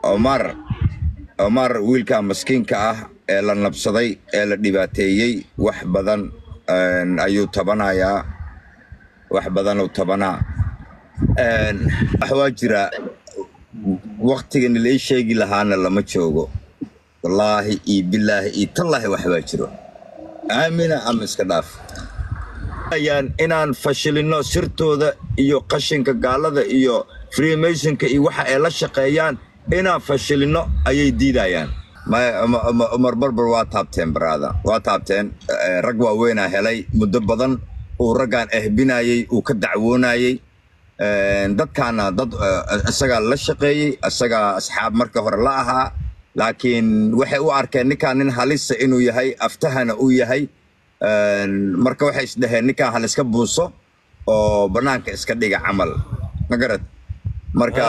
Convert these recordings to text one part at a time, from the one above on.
omar omar wiilka maskiinka ah ee la nabsaday ee la dhibaateeyey wax badan een, ayuu tabanayaa wax badanuu tabanaa Een, wax waa jira waktigan la ii sheegi lahaana lama joogo wallaahi iyo bilaahi iyo tallaahi wax baa jiro aamina ama iska dhaaf ayaan inaan fashilino sirtooda iyo qashinka gaalada iyo freemasonka iyo waxa ay la shaqeeyaan inaan fashilino ayay diidayaan maya Uma- Uma- umar barbar waa taabteen baraada waa taabteen Eh, rag waaweynaa helay muddo badan uu raggaan ehbinayey uu ka dacwoonayey Een, dadkaana dad eh, isagaa la shaqeeyey isagaa asxaab marka hore la ahaa laakiin waxay u arkeen ninkaan nin halisa inuu yahay aftahana uu yahay Een, marka waxay isdhaheen ninkaan haliska buuso oo banaanka iska dhiga camal ma garad marka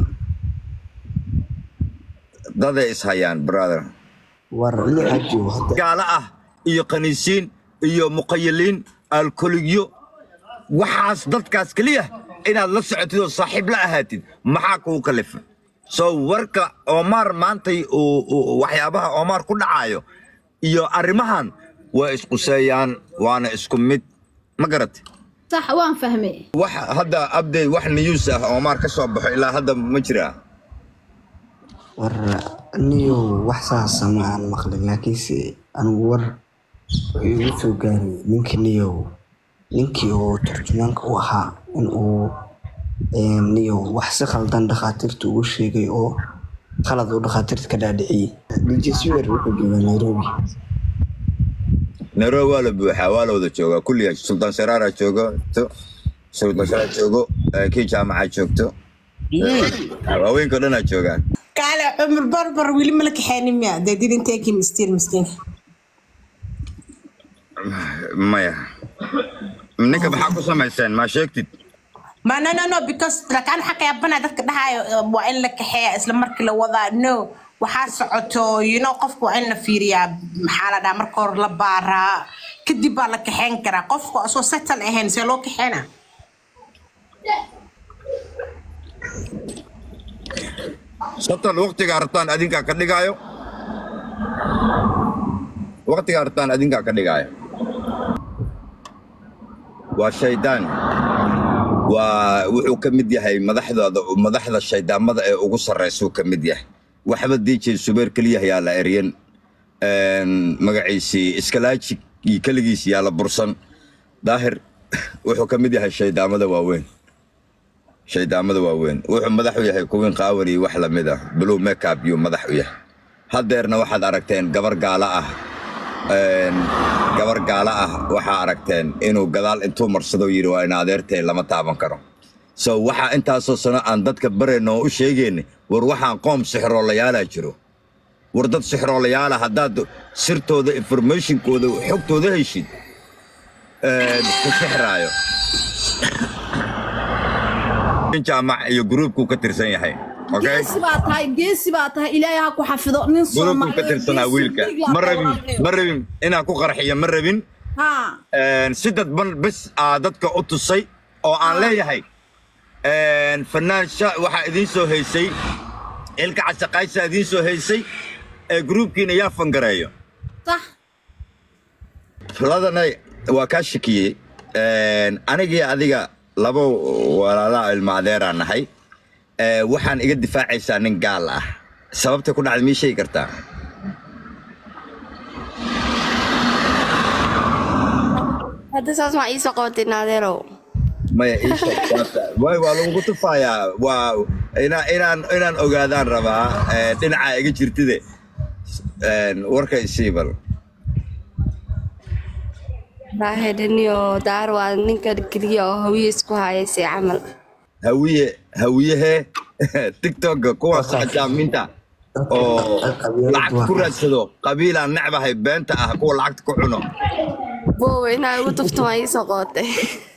daday ishayaan brother war lixa joogo hadda gaalo ah iyo kaniisiin iyo muqayiliin alkoligyo waxaas dadkaas keliya inaad la socotid oo saaxiib la ahaatid maxaa kuu kalifay so warka omar maantay uu- uu- waxyaabaha omar ku dhacayo iyo arrimahan waa isquseeyaan waana isku mid ma garat صح وان فهمي wax hadda abday wax news ah omar ka soo baxo ilaa hadda ma jiraa war niyo wax saasa ma aan maqlin laakiinse anigu war wuxuu igu soo gaaray ninkii niyow ninkii oo turjumaanka u ahaa in uu een, niyow wax si khaldan dhakhaatiirta ugu sheegay oo khalad uu dhakhaatiirta ka dhaadhiciyey dj swer wuxuu joogaa nairobi nairobi waa la buuxaa waa la wada joogaa kulliya sultaan saraara joogo to- sultaan saraar joogo eh, kii jaamaca joogto haweenka dhanaa joogaan kaale cumar barbar weli mala kaxeynin miya they didn't take him still miskiin maya ninka maxaa ku samayseen maa sheegtid ma no no no because lakaan waxaa ka yaabana dadka dhahayo eh, waa in la kaxeeya isla markii la wadaa no waxaa socoto you know qofka waa in la fiiriyaa maxaa la dhaha marka hore la baaraa kadib baa la kaxeyn karaa qofku asoo settle ahayn see loo kaxeena satal waqtiga rabtaan adinkaa ka dhigaayo waqtiga rabtaan adinkaa ka dhigaayo waa shaydaan waa wuxuu ka mid yahay madaxdooda madaxda shaydaamada ee ugu sarreysuu ka mid yahay waxba dj subeer keliya yaa la eryan Een, magaciisii iskalaajig iyo keligiis yaa la bursan daahir wuxuu ka mid yahay shaydaamada waaweyn shaydaamada waaweyn wuxuu madax u yahay kuwiin qaawan iyo wax lamid ah blue makeup yuu madax u yahay haddeerna waxaad aragteen gabar gaala ah Een, gabar gaala ah waxaa aragteen inuu gadaal intuu marsado yidhi waa ina adeertay lama taaban karo so waxaa intaasoo sano aan dadka barayno oo u sheegayna war waxaan qoom sixroolayaala jiro war dad sixroolayaala haddaad sirtooda informationkooda xogtooda heshid een, ku sixraayo nin jaamac iyo gruubkuu ka tirsan yahay okay geesi baa tahay geesi baa tahay ilaahay ha ku xafido nin gruubkuu ka tirsanaa wiilka ma rabin ma rabin inaan ku qarxiyo ma rabin ha Een, si dadban bes aa dadka u tusay oo aan leeyahay een, fanaan sha- waxaa idiin soo haysay ilka casaqaysa idiin soo haysay ee gruubkiina yaa fangareeyo صح ladanay waa kaa shakiyey Een, anigii adiga laba walaalaa ilma adeeraan nahay Ee, waxaan iga difaacaysaa nin gaal ah sababta ku dhacda mii sheegi kartaa hadda saas ma iisoo qabatay naadeerow maya ii sheeg sababta. waay waa lagugu tufayaa waa inaa- inaan inaan ogaadaan rabaa ee, dhinacaa iga jirtide Een, warka isiibal raahedhaniyo daar waa ninka keliya oo hawiye isku hayaysay camal hawiye hawiyahee tiktoka kuwaas xajaaminta oo lacag ku raadsado qabiilaan necbahay beenta ah kuwa lacagta ku cuno boowe inaa igu tufto ma iisoo qabatay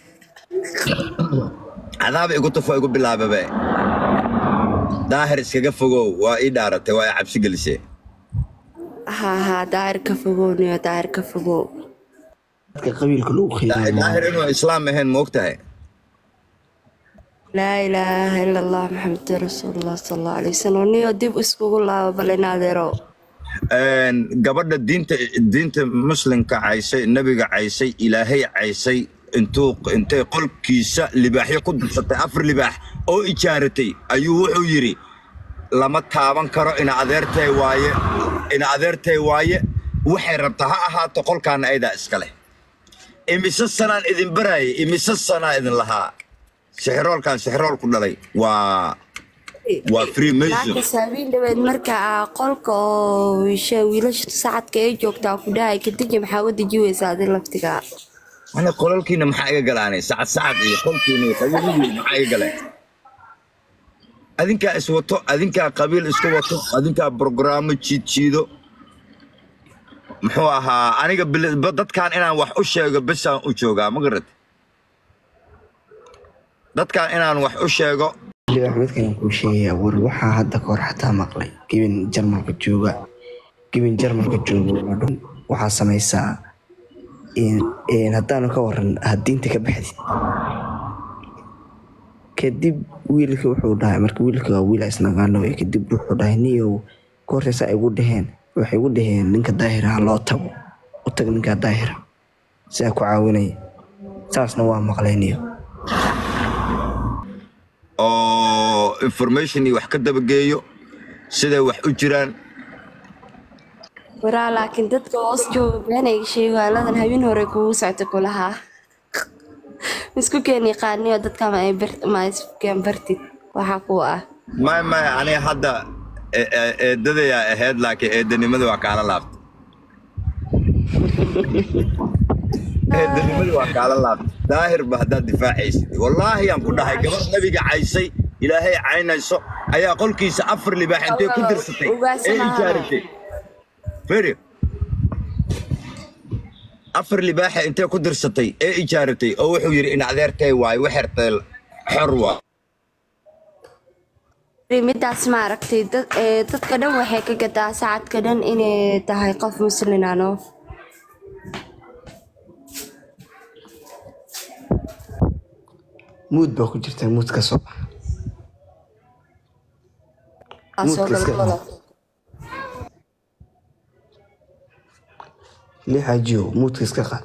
cadaaba igu tufo igu bilaababe daahir iskaga fogow waa ii dhaaratay waa i cabsi gelisee haa haa daahir ka fogowniyo daahir ka fogow dadka qabiilka lagu daahir qiimeeyo inuu islaam ahayn ma ogtahay laa ilaaha ila allah maxamed rasuulullah sal allahu alay wasalam niyo dib iskugu laabo bal in adeero Een, gabadha diinta diinta muslimka caysay nebiga caysay ilaahay caysay intuu intay qolkiisa libaaxyo ku dursatay afar libaax oo ijaaratay ayuu wuxuu yidhi lama taaban karo ina adeertay waaye ina adeertay waaye waxay rabtaa ha ahaato qolkaana aydaa iska leh imise sanaan idin baraayay imise sanaa idin lahaa sixiroolkan sixirool ku dhalay waa waa freemason laakiin saabiin dhaweed marka aa qolka oo wiisha wiilasha sacadka ee joogtaa ku dhahay kadiji maxaa u deji weysaa adi laftiga ana qolalkiina maxaa iga galaanay sacad sacad iyo qolkiina iyo qabiiladiina maxaa iga galeen adinkaa iswato adinkaa qabiil isku wato adinkaa brograamo jiidjiido muxuu ahaa aniga bil- ba- dadkan inaan wax u sheego besaan u joogaa ma garad dadkan inaan wax u sheego libaax midkan kuu sheegaya war waxaa hadda kahor xataa maqlay gebin jarmalka jooga gebin jarmalka jooga waa dhun waxaa samaysaa in- in haddaanu ka waran had diinta ka baxdid kadib wiilka wuxuu dhahay marka wiilka waa wiil isnaqaano wey kadib wuxuu dhahay niyow koortaysa ay igu dhaheen waxay igu dhaheen ninka daahiraha loo tago u tag ninka daahira sidaa ku caawinaya saasna waa maqlay niyo oo information iyo wax ka dabageeyo siday wax u jiraan waraa laakiin dadka hoos jooga beenayga sheego aladan habeen hore kugu socta kulahaa isku keen yaqaaniyo dadka ma ay bar- ma iskeen bartid waxaa kuwa ah maya maya aniga hadda e- e- eedadayaa ahayd laakiin eedanimada waa kaala laabtay eedanimada waa kaala laabtay daahir ba haddaad difaacaysid wallaahi aan ku dhahay gabar nabiga caysay ilaahay caynayso ayaa qolkiisa afar libaax intay ku dirsatay ee ijaaratay feri afar libaaxa intay ku dirsatay ee ijaaratay oo wuxuu yidhi in adeertay waayo waxertay xor waa midaas ma aragtay dad- ee, dadka dhan waxay ka gadaa sacadka dhan inay tahay qof muslinano muud baa ku jirta muud ka soo baxa soo iska galgalo lixajiyo muudka iska qaad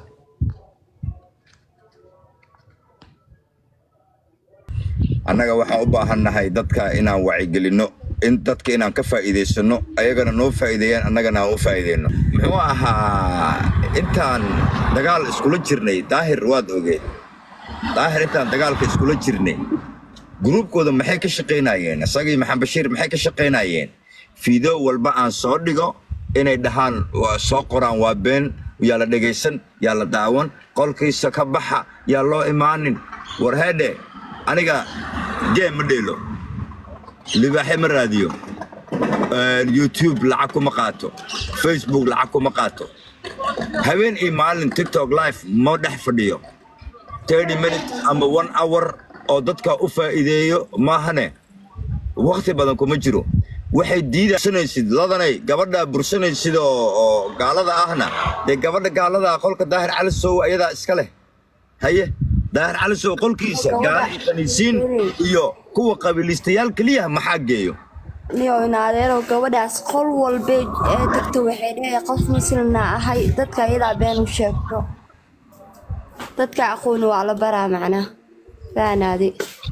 annaga waxaan u baahannahay dadka inaan wacyigelinno in dadka inaan ka faa'iidaysano ayagana noo faa'iideeyaan annagana aan u faa'iideyno muxuu ahaa intaan dagaal iskula jirnay daahir waad ogeed daahir intaan dagaalka iskula jirnay gruubkooda maxay ka shaqaynayeen isagii maxamed bashiir maxay ka shaqaynayeen fiideo walba aan soo dhigo inay dhahaan waa soo qoraan waa been yaa la dhegaysan yaa la daawan qolkiisa ka baxa yaa loo imaanin war heedhe aniga geem ma dheelo libaaxe ma raadiyo Een, youtube lacag kuma qaato facebook lacag kuma qaato habeen iyo maalin tiktok live ma dhex fadhiyo 30 minutes ama one hour oo dadka u faa'iideeyo maahane waqti badan kuma jiro waxay diidasanaysid ladanay gabadha bursanaysid oo oo gaalada ahna dee gabadha gaalada ah qolka daahir cali sow ayadaa iska leh haye daahir cali sow qolkiisa gaala iyo kaniisiin iyo kuwa qabiilistayaal keliya maxaa geeyo niyo in adeero gabadhaas qol walba ee tagta waxay leedahay qof muslimna ahay dadka iyadaa been u sheegto dadka aqooni waa la baraa macnaa faanaadi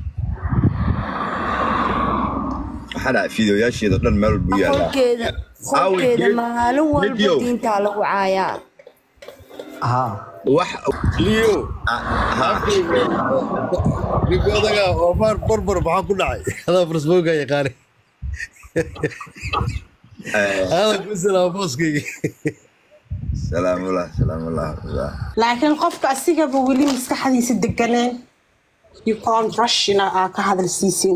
waxaa dhaca fiideoyaasheeda dhan meel walbu yaallaa qolkeeda qolkeeda maalin walba Video. diintaa lagu caayaa haa wax liyo Ah, ha. ninka odaga omar barbar maxaa ku dhacay adaa farsbooga yaqaani Eh, aada ku salaama booskayga salaamullah salaamullah laakiin qofka asigaba weli maskaxdiisa deganeen you can't rush ina aa ka hadal siisin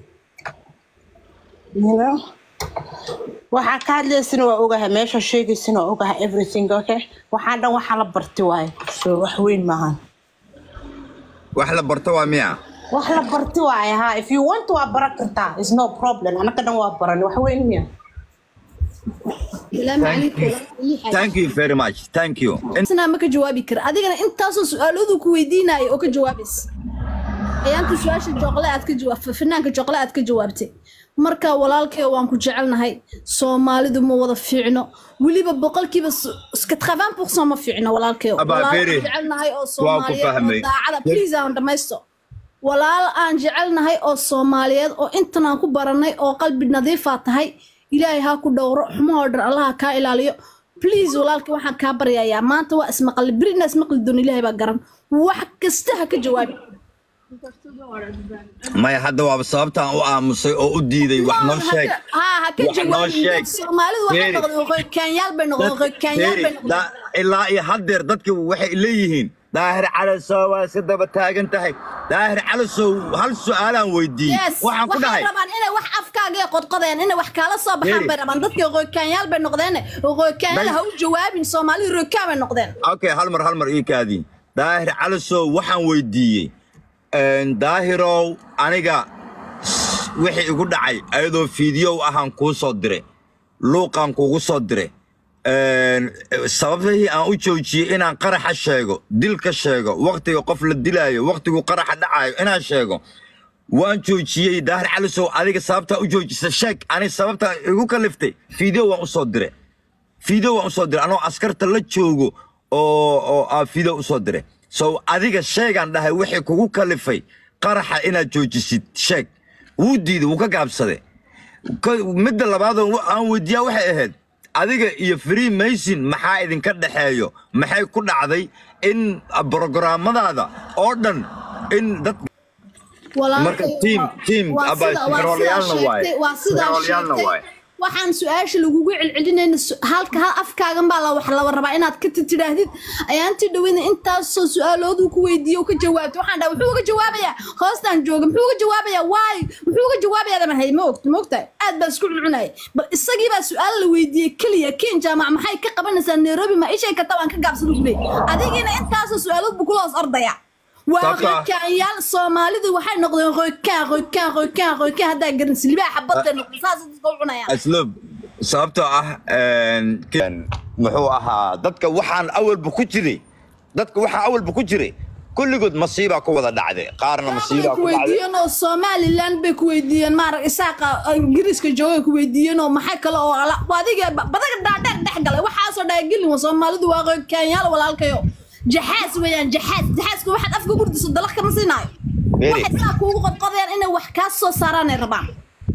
you know waxaa ka hadlaysana waa ogahay meesha sheegaysana waa ogahay everything okay waxaan dhan waxaa la barti waayo so wax weyn maahan wax la barto waa miya wax la barti waayo ha if you want waa baran kartaa is no problem anaka dhan waa baran wax weyn miya السلام عليكم thank you very much thank you In- أنا ما كجوابي كر أديك أنا أنت أصلا سؤال أذو كويدينا أو كجوابس ayaantii su-aasha jooqle aad ka jawaab finaanka jooqle aad ka jawaabtay marka walaalkay waan ku jecelnahay soomaalidu ma wada fiicno weliba boqolkiiba skatravaan pourcent ma fiicno walaalkay Abaa, walaal Beri, aan jecelnahay oo waa ku soomaaliyeed oo fahmay. daacada please aan dhamaysto walaal aan jecelnahay oo soomaaliyeed oo intan aan ku baranay oo qalbi nadiifaa tahay ilaahay ha ku dhowro xumahoo dhan allaha kaa ilaaliyo please walaalkay waxaan kaa baryayaa maanta waa ismaqli berina ismaqli doon ilaahay baa garan wax kasta ha ka jawaabi maya hadda waaba sababtaan u aamusay oo u diiday wax noo sheeg haa ha ka Wax noo jawaabin sheeg. soomaalidu waxay Beri. noqdeen waqooyi kaanyaal bay noqdeen waqooyi kaanyaal bay Beri, noqdeen da- ilaa iyo haddeer dadka waxay leeyihiin daahir calasow waa iska daba taagan tahay daahir calasow hal su-aalaan weydiiyey yes waxaan ku waxay dhahay rabaan inay wax afkaaga ay qodqodeen inay wax kaala soo baxaan Beri. bay rabaan dadkii waqooyi kaanyaal bay noqdeen waqooyi kaanyaal Beri. ha u jawaabin soomaalidu rokaan bay noqdeen okay hal mar hal mar ii kaadii daahir calasow waxaan weydiiyey een, daahirow aniga s- wixii igu dhacay ayadoo fiidiyow ahaan kuu soo diray luuqaan kugu soo diray een, sababihii aan u joojiyey inaan qaraxa sheego dilka sheego wakhtiga qof la dilaayo wakhtigu qaraxa dhacayo inaan sheego waan joojiyey daahir calisow adiga sababtaa u joojisa sheeg ani sababtaa igu kaliftay fiideo waan u soo diray fiideo waan u soo diray anoo askarta la joogo oo oo aa fiideo u soo diray so adiga sheegaan dhahay wixii kugu kalifay qaraxa inaad joojisid sheeg wuu diiday wuu ka gaabsaday Ka- midda labaadoo wa- aan weydiiyaa waxay ahayd adiga iyo free mason maxaa idinka dhexeeyo maxay ku dhacday in brogaraamadaada oo dhan in dad Marka team- team, abaa, fikrooleyaalna waaye. waa sidaa Fikrooleyaalna sheegtay waaye. waxaan su-aasha lagugu celcelinayna su- halka hal afkaagan baa la wax laba rabaa inaad ka tidhaahdid ayaantii dhaweyna intaasoo su-aaloodu ku weydiiyo oo ka jawaabto waxaan dhaha muxuu uga jawaabayaa hoostaan jooga muxuu uga jawaabayaa waay muxuu uga jawaabayaa daman hay ma ogta ma ogtahay aad baa isku cuncunaya bal isagii baa su-aal la weydiiyey keliya ken jaamac maxay ka qabanaysaa nairobi ma ishay karta waan ka gaabsada ku leeyay adigiina intaasoo su-aalood buu kula hoos ordaya waa Sababtoo ah- rokaanyaal soomaalidu waxay noqdeen rokaan rokaan rokaan rokaan haddaa garan silibaaxa badda noqday saas dadka u cunayaan asluub sababtoo ah een, ken- muxuu ahaa dadka waxaan awalba ku jiray dadka waxaa awalba ku jiray kulligood masiibaa ku wada dhacday qaarna bay masiibaa ku ku dhacday weydiiyeen oo somaliland bay ku weydiiyeen maarag isaaqa ingiriiska joogay ku weydiiyeen oo maxay kale oo ala waa adiga ba- badaga dhaadheer dhex galay waxaasoo dhaagelin wa soomaalidu waa rokaanyaal walaalkayo jaxaas weeyaan jaxaas jaxaaska waxaad afka gurdiso dalaq kama siinaayo Beri. waxay saa kuugu qodqodayaan inay wax kaa soo saaraanay rabaan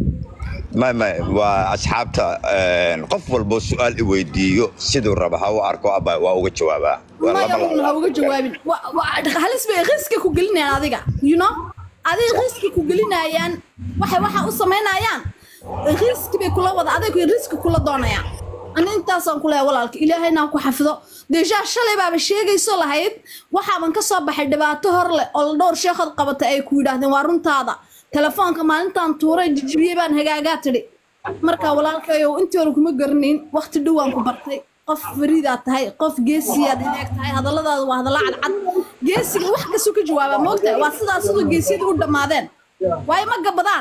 ma ma waa asxaabta een, qof walbo su-aal i weydiiyo siduu raba ha u arko aba waa uga jawaabaa Waa maya lama un ha laabo. uga jawaabin Wa- wa- halis bay riski ku gelinayaan adiga you know adiga riski ku gelinayaan waxay waxa u samaynayaan riski bay kula wada adiga riski kula doonayaan ani intaasaan ku leeyahay walaalka ilaahayna ha ku xafido deeshaa shalay baaba sheegayso lahayd waxaaban ka soo baxay dhibaato hor leh oo la dhowr sheekhood qabatay ay ku yidhaahdeen waa runtaada telefoonka maalintaan tuuray jijibiyey baan hagaagaa tidhi marka walaalkayow intii hore kuma garanayn waqti dhowaan ku bartay qof fariidaad tahay qof geesiyaad ineeg tahay hadalladaada waa hadalla cadcad geesiga wax kasuu ka jawaabaa moogtahay waa sidaas siduu geesiyada u dhammaadeen waayo ma gabadaan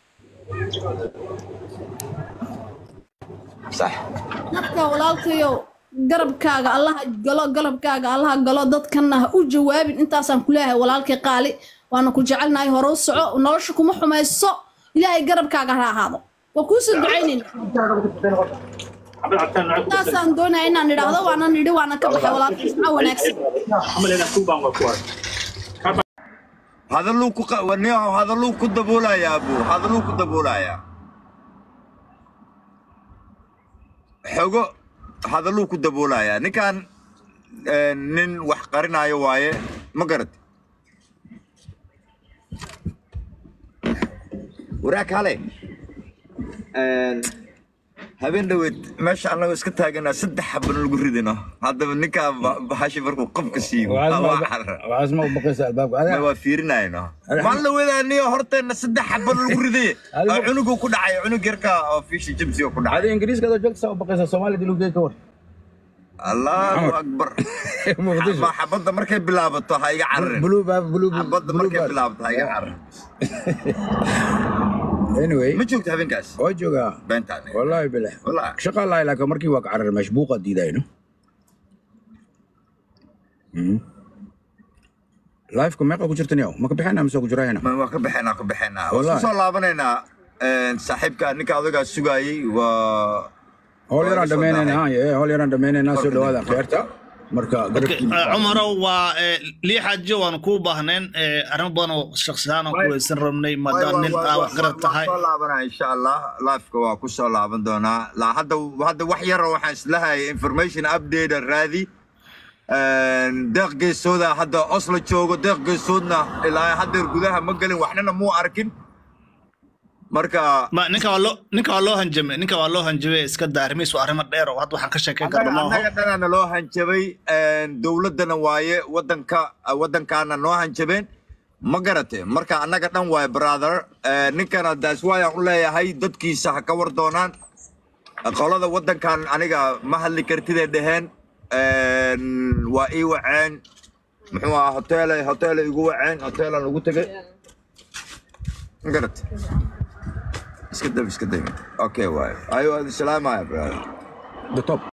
sax marka walaalkayow garabkaaga allaha galo garabkaaga allaha galo dadkana ha u jawaabin intaasaan ku leeyahay walaalkay qaali waana ku jecelnahay hore u soco nolosha kuma xumayso ilaahay garabkaaga ha ahaado waa kuusoo ducaynayna intaasaan doonaya inaan idhaahdo waana nidhi waana ka baxay walaalkay ismaa wanaagsan hadalluu ku qa- wa- nin- hadalluu ku daboolayaa buu hadalluu ku daboolayaa xogo hadalluu ku daboolayaa ninkan eh, nin wax qarinaayo waaye ma garat waraag hale habeen dhaweed meesha annagoo iska taaganaa saddex xabana lagu ridino haddaba ninkaa ba- bahashi markuu qofka siiyo waa carar waxaas ma u baqaysa albaabka ma adiga waa fiirinayno maan la wadaaniyo horteenna saddex xabana lagu riday Adigo- oo cunugu ku dhacay cunug yarka oo fishi jimsiga ku dhacay adiga ingiriiska adoo joogta saa u baqaysa soomaaliya dilugee ka war allahu akbar Muqdisho. Ma xabadda markay bilaabato ha iga cararin blue baa blue xabadda blue markay baa bilaabato ha iga cararin anyway ma joogta habeenkaas waa joogaa beentaan wallaahi bilax Wallaahi. shaqa lahay laakiin markii waa ka carar meesh buuqa diidayno lifeka meeqa ku jirtan yaw ma ka bixina mise ku jirahayna Ma- waa ka bixinaa ka bixinaa Wallahi. waan soo laabanaynaa een, saaxiibka ninka odagaa sugaayey waa howl waa yaraan iga soo dhammaynaynaa dahay. ee howl yaraan dhammaynaynaa soo Korka dhawaada dambe. kheerta marka Okay, garabkiina eh, cumarow waa eh, lii xaajo waan kuu baahneen eh, arrimo badan oo shakhsi ahaan aan ku weysan rabnay maadaama nin aa wax garad tahay soo laabanaa insha allah lifeka waa ku soo laaban doonaa la hadda hadda wax yara waxaan islahayay information update raadi Een, deeq geesooda hadda oslo joogo deeq geesoodna ilaa haddeer gudaha ma gelin waxnana muu arkin marka ma ninka waa loo ninka waa loo hanjamay ninka waa loo hanjamay iska daa arrimihiis waa arrimo dheer oo hadda waxaan ka sheekeyn karna annaga maaho annaga dhanaana loo hanjabay een, dowladdana waaye wadanka wadankaana noo hanjabeen ma garate marka annaga dhan waaye brother Een, ninkana daas waayaan u leeyahay dadkiisa ha ka war doonaan qolada wadankan aniga ma hadli kartidee dheheen Een, waa ii waceen muxuu ahaa hoteelay hoteelay igu waceen hoteelan ugu tegay ma garate iska dab iska dab okay waaye ayo salaamaya brother the top